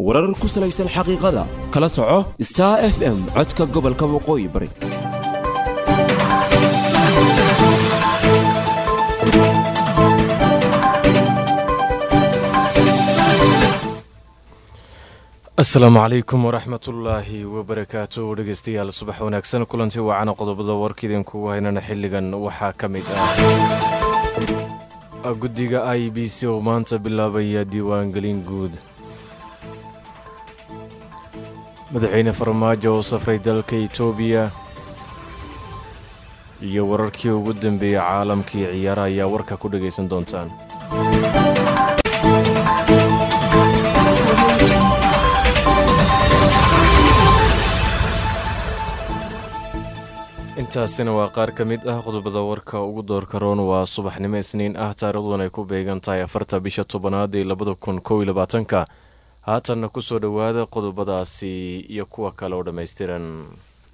warar ku salaysan xaqiiqada kala soco star f m codka gobolka waqooyi bari asalaamu calaykum waraxmatullaahi wabarakaatu dhegeystayaal subax wanaagsan kulanti waacana qodobada warkiidinkugu haynana xilligan waxaa ka mid ah guddiga i b c oo maanta bilaabaya diiwaangelin guud madaxweyne farmaajo oo safray dalka itoobiya iyo wararkii ugu dambeeyey caalamkii ciyaara ayaa warka ku dhegaysan doontaan intaasina waa qaar ka mid ah qodobada warka ugu doorka roon waa subaxnimo isniin ah taarikhduan ay ku beegan tahay afarta bisha tobanaad ee labada kun kow iyo labaatanka haatanna ku soo dhowaada qodobadaasi iyo kuwa kale oo dhammaystiran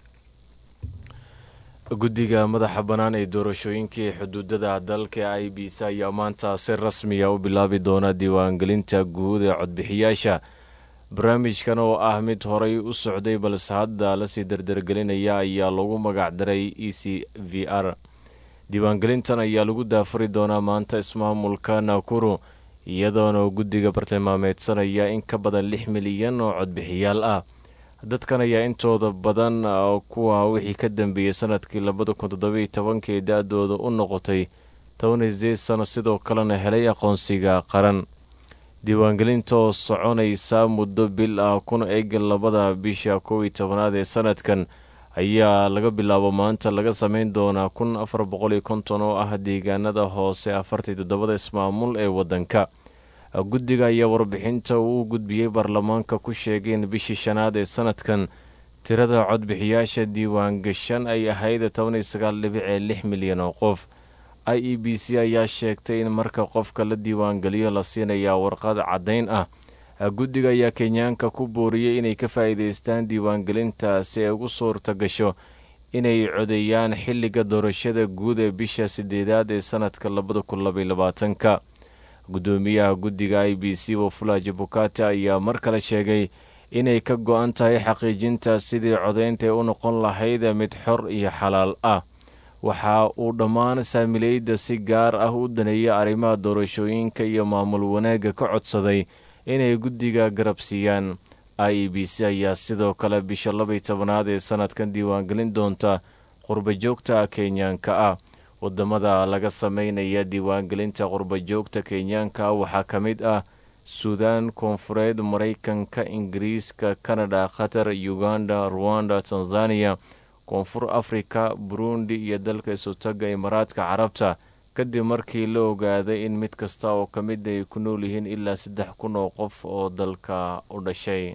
guddiga madaxa bannaan ee doorashooyinkii xuduudada dalka i b c ayaa maanta si rasmiya u bilaabi doona diiwaangelinta guud ee codbixiyaasha barnaamijkan oo ah mid horay u socday balse hadda lasii dardargelinaya ayaa lagu magacdaray e c v r diiwaangelintan ayaa lagu daafuri doonaa maanta ismaamulka nakuru iyadoona guddiga bartilmaameedsanaya in ka badan lix milyan oo codbixiyaal ah dadkan ayaa intooda badan kuwa wixii ka dambeeyey sanadkii labada kun toddobiiy tobankii da-dooda u noqotay tobaniyo sideed sano sidoo kalena helay aqoonsiga qaran diiwaangelinta oo soconaysa muddo bil ah kuna eg labada bisha kow iyo tobanaad ee sanadkan ayaa laga bilaabo maanta laga sameyn doonaa kun afar boqol iyo konton oo ah deegaanada hoose afartii toddobada ismaamul ee waddanka guddiga ayaa warbixinta uu gudbiyey baarlamaanka ku sheegay in bishii shanaad ee sanadkan tirada codbixiyaasha diiwaangashan ay ahayd toban iyo sagaal dhibic ee lix milyan oo qof i e b c ayaa sheegtay in marka qofka la diiwaangeliyo la siinayaa warqad caddayn ah guddiga ayaa kenyaanka ku booriyey inay ka faa'iidaystaan diiwaangelinta si ay ugu suurta gasho inay codeeyaan xilliga doorashada guud ee bisha sideedaad ee sanadka labada kun labaiy labaatanka guddoomiyaha guddiga i b c wafula jabukati ayaa mar kale sheegay inay ka go-an tahay xaqiijinta sidii codaynta u noqon lahayd mid xor iyo xalaal ah waxa uu dhammaan saamileyda si gaar ah u daneeyay arrimaha doorashooyinka iyo maamul wanaagga ka codsaday inay guddiga garabsiiyaan i e b c ayaa sidoo kale bisha labaiy tobanaad ee sanadkan diiwaangelin doonta qurbajoogta kenyaanka ah wadamada laga sameynaya diiwaangelinta qurbajoogta kenyaanka waxaa ka mid ah suudaan koonfureed maraykanka ingiriiska kanada qatar uganda ruwanda tanzaniya koonfur afrika burundi iyo dalka isutaga imaaraadka carabta kadib markii la ogaaday in mid kasta oo ka mid ay ku nool yihiin ilaa saddex kun oo qof oo dalka u dhashay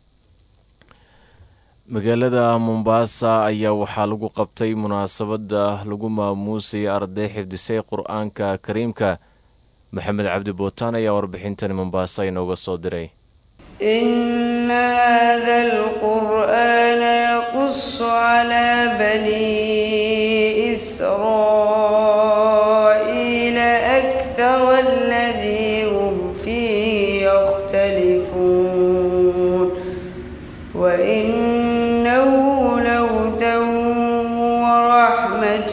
magaalada mombaasa ayaa waxaa lagu qabtay munaasabada lagu maamuusay arday xifdisay qur-aanka kariimka maxamed cabdi bootaan ayaa warbixintan mombaasa inooga soo diray إن هذا القرآن يقص على بني إسرائيل أكثر الذي هم فيه يختلفون وإنه لهدى ورحمة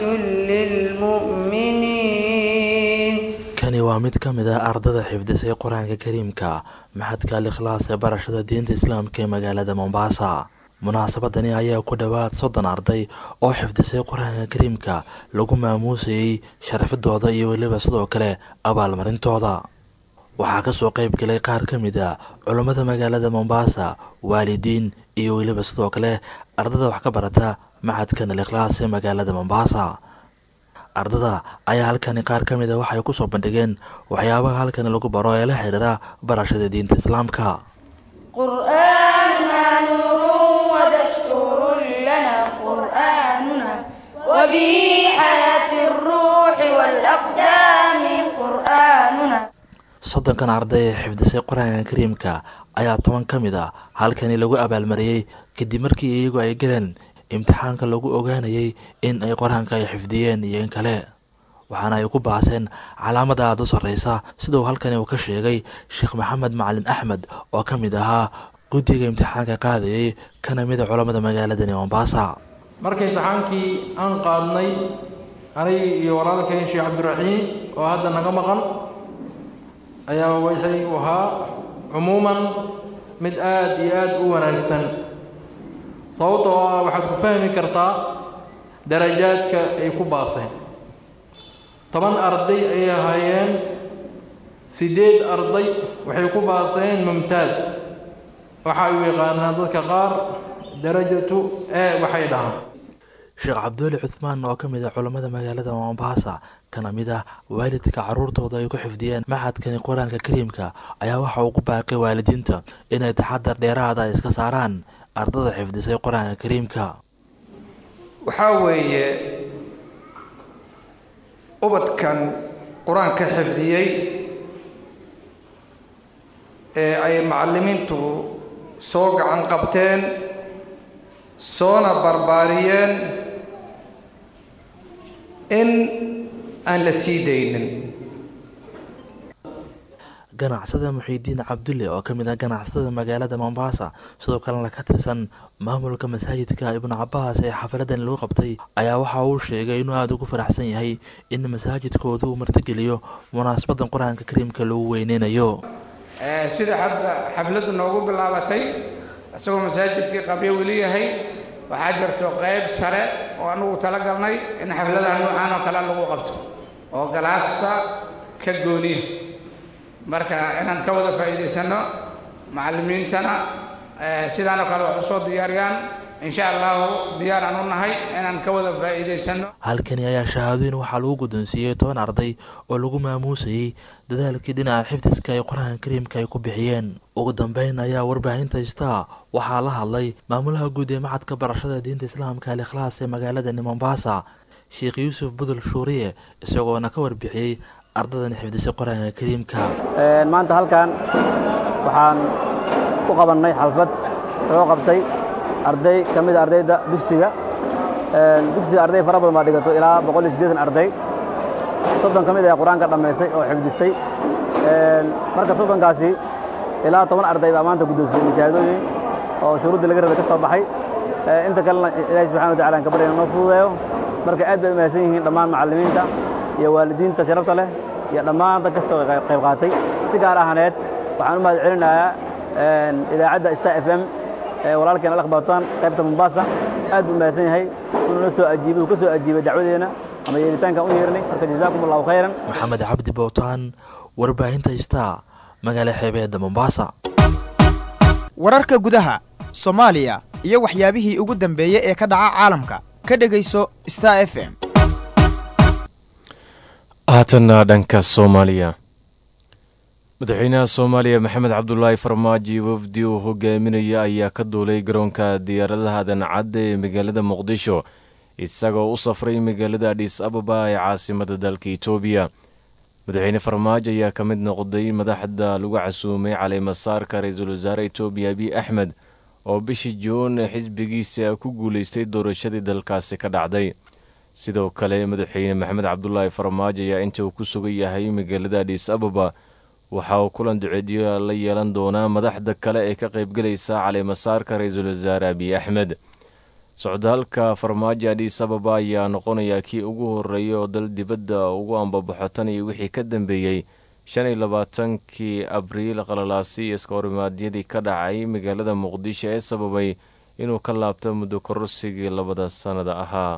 للمؤمنين kani waa mid ka mid ah ardada xifdisay qur-aanka kariimka maxadka al ikhlaas ee barashada diinta islaamka ee magaalada mombaasa munaasabadani ayaa ku dhowaad soddon arday oo xifdisay qur-aanka kariimka lagu maamuusayey sharafidooda iyo weliba sidoo kale abaalmarintooda waxaa kasoo qeyb galay qaar ka mid a culummada magaalada mombaasa waalidiin iyo weliba sidoo kale ardada wax ka barata maxadkan al ikhlaas ee magaalada mombaasa ardada ayaa halkani qaar ka mid a waxay kusoo bandhigeen waxyaabaha halkani lagu baro ee la xidhiira barashada diinta islaamka قرآننا نور ودستور لنا قرآننا وبه حياة الروح والأقدام قرآننا soddonkan arday ee xifdisay qur-aanka kariimka ayaa toban ka mid a halkani lagu abaalmariyey kadib markii iyagu ay galeen imtixaanka lagu ogaanayay in ay qur-aanka ay xifdiyeen iyo in kale waxaana ay ku baaseen calaamada aada u sarreysa sida uu halkani uu ka sheegay sheekh maxamed macalin axmed oo ka mid ahaa guddiga imtixaanka qaadayay kana mida culammada magaaladani mombasa marka imtixaankii aan qaadnay anigi iyo walaalkeen sheekh cabdiraxiim oo hadda naga maqan ayaa waxay u ahaa cumuuman mid aada iyo aada u wanaagsan sababtoo ah waxaad ku fahmi kartaa darajaadka ay ku baaseen toban arday ayay ahaayeen siddeed arday waxay ku baaseen mumtaaz waxa ay u yaqaanaan dadka qaar darajatu e waxay dhahaan sheekh cabduuli cuthmaan oo ka mid ah culammada magaalada mombasa kana mid ah waalidka caruurtooda ay ku xifdiyeen maxadkani qur-aanka kariimka ayaa waxa uu ku baaqay waalidiinta inay taxadar dheeraada ay iska saaraan ardada xifdisay qur-aanka kariimka waxaa weeye ubadkan qur-aanka xifdiyey ee ay macallimiintu soo gacan qabteen soona barbaariyeen in aan la sii daynin ganacsada muxiidiin cabdulle oo ka mid ah ganacsatada magaalada mombasa sidoo kalena ka tirsan maamulka masaajidka ibnu cabaas ee xafiladani lagu qabtay ayaa waxa uu sheegay inuu aada ugu faraxsan yahay in masaajidkoodu uu martigeliyo munaasabadan qur-aanka kariimka lagu weyneynayo sida hadda xafladdu noogu bilaabatay isagoo masaajidkii qabyo weli yahay waxaa jirto qayb sare oo anugu talagalnay in xafladaha noocaan oo kale lagu qabto oo galaasta ka gooniya marka inaan ka wada faa'iidaysanno macallimiintana sidaanoo kale wax usoo diyaariyaan insha allahu diyaar aan u nahay inaan ka wada faa'iidaysanno halkani ayaa shahaadooyin waxaa lagu guddoonsiiyey toban arday oo lagu maamuusayey dadaalkii dhinaca xifdiska ay qur-aanka kariimka ay ku bixiyeen ugu dambeyn ayaa warbaahinta istaa waxaa la hadlay maamulaha guud ee macadka barashada diinta islaamka al ikhlaas ee magaaladani mombasa sheekh yuusuf budul shuuriye isagoona ka warbixiyey ardadani xifdisay qur-aanka kariimka maanta halkan waxaan ku qabannay xalfad loo qabtay arday ka mid a ardayda dugsiga dugsiga arday fara badan baa dhigato ilaa boqol iyo siddeetan arday soddon ka mid ayaa qur-aanka dhammaysay oo xifdisay marka soddonkaasi ilaa toban arday baa maanta guddoonsiyey mashaahadooyin oo shuruuddii laga rabay ka soo baxay inta kalena ilaahay subxana wa tacala aan ka baryana noo fududeeyo marka aad bay u mahadsan yihiin dhammaan macallimiinta iyo waalidiinta sharafta leh iyo dhammaan dad ka soo qayb qaatay si gaar ahaneed waxaan u mahad celinayaa idaacadda star f m walaalkeen alakbaatan qaybta mombasa aad buu mahadsan yahay inuu na soo ajiibay uu ka soo ajiibay dacwadeena ama yeeritaankaan u yeernay marka jazaakum allahu khayran maxamed cabdi bowtaan warbaahinta istaa magaala xeebeedda mombasa wararka gudaha soomaaliya iyo waxyaabihii ugu dambeeyey ee ka dhaca caalamka ka dhegayso star f m haatanna dhanka soomaaliya madaxweynaha soomaaliya maxamed cabdulaahi farmaajo wafdi uu hogaaminaya ayaa ka duulay garoonka diyaaradaha dancadda ee magaalada muqdisho isagoo u safray magaalada adhis ababa ee caasimada dalka itoobiya madaxweyne farmaajo ayaa ka mid noqday madaxda lagu casuumay caleemasaarka ra-iisul wasaare itoobiya abiy axmed oo bishii juun xisbigiisa ku guuleystay doorashadii dalkaasi ka dhacday sidoo kale madaxweyne maxamed cabdulaahi farmaajo ayaa inta uu ku sugan yahay magaalada adhis ababa waxa uu kulan duceediyo la yeelan doonaa madaxda kale ee ka qaybgelaysa caleemasaarka ra-iisul wasaare abiy axmed socdaalka farmaajo adhis ababa ayaa noqonaya kii ugu horeeya oo dal dibadda ugu ambabaxo tan iyo wixii ka dambeeyey shan iyo labaatankii abriil qalalaasi iska horimaadyadii ka dhacay magaalada muqdisho ee sababay inuu ka laabto muddo kororsigii labada sannada ahaa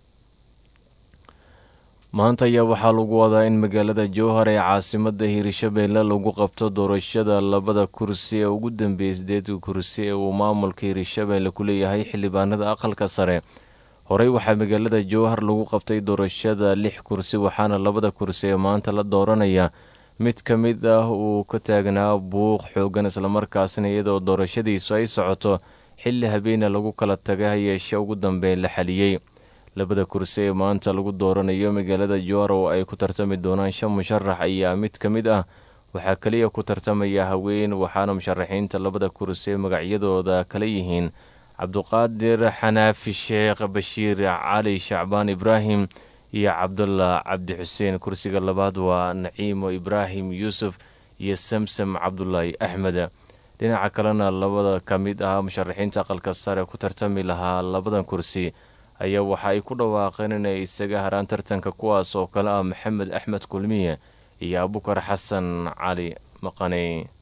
maanta ayaa waxaa lagu wadaa in magaalada jowhar ee caasimada hiirshabeelle lagu qabto doorashada labada kursi ee ugu dambeeyay sideedka kursi ee uu maamulka hiirshabeelle ku leeyahay xildhibaanada aqalka sare horey waxaa magaalada jowhar lagu qabtay doorashada lix kursi waxaana labada kursi ee maanta la dooranaya mid ka mid ah uu ka taagnaa buuq xoogan islamarkaasna iyadoo doorashadiisu ay socoto xilli habeena lagu kala tagay hayeeshe ugu dambeyn la xaliyey labada kursi ee maanta lagu dooranayo magaalada jowhar oo ay ku tartami doonaan shan musharax ayaa mid ka mid ah waxaa keliya ku tartamaya haween waxaana musharaxiinta labada kursi ee magacyadooda kala yihiin cabduqaadir xanaafi sheekh bashiir cali shacbaan ibraahim iyo cabdullah cabdi xuseen kursiga labaad waa naciimo ibraahim yuusuf iyo samsam cabdulaahi axmed dhinaca kalena labada ka mid ah musharaxiinta aqalka sare ku tartami lahaa labadan kursi ayaa waxa ay ku dhawaaqeen inay isaga haraan tartanka kuwaas oo kale ah maxamed axmed kulmiye iyo abukar xasan cali maqane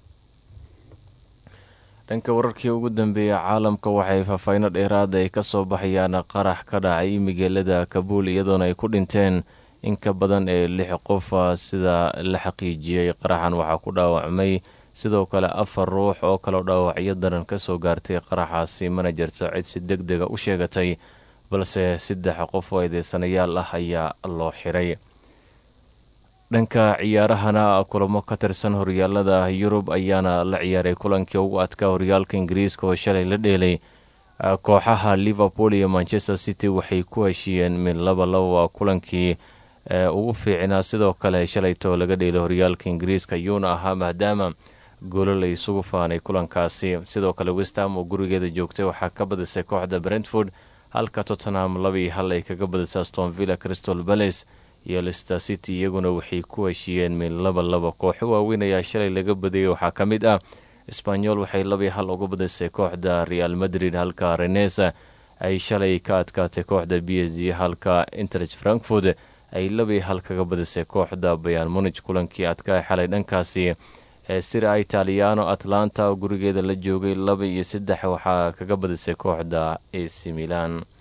dhanka wararkii ugu dambeeyay caalamka waxay faahfayno dheeraad ay ka soo baxayaan qarax ka dhacay magaalada kabuul iyadoona ay ku dhinteen in ka badan ee lix qof sida la xaqiijiyey qaraxan waxaa ku dhaawacmay sidoo kale afar ruux oo kaleo dhaawacyo daran ka soo gaartay qaraxaasi mana jirto cid si deg dega u sheegatay balse saddex qof oo eedeysanayaal ah ayaa loo xiray dhanka ciyaarahana kulamo ka tirsan horyaalada yurub ayaana la ciyaaray kulankii ugu adkaa horyaalka ingiriiska oo shalay la dheelay kooxaha liverpool iyo manchester city waxay ku heshiiyeen mid laba laba kulankii ugu fiicnaa sidoo kale shalaytoo laga dheelay horyaalka ingiriiska yuuna ahaa maadaama goolo la isugu faanay kulankaasi sidoo kale westham oo gurigeeda joogtay waxaa ka badisay kooxda brentford halka tottenham labii hal ay kaga badisay stonvilla crystal balace iyo lister city iyaguna waxay ku heshiiyeen mid laba laba kooxo waaweyn ayaa shalay laga badiyay waxaa ka mid ah sbanyol waxay labii hal uga badisay kooxda real madrid halka renesa ay shalay ka adkaatay kooxda b s g halka interich frankfurt ay labii hal kaga badisay kooxda bayan munij kulankii adkaa xalay dhankaasi ee sira italiano atlanta oo gurigeeda la joogay laba iyo saddex waxaa kaga badisay kooxda ac milan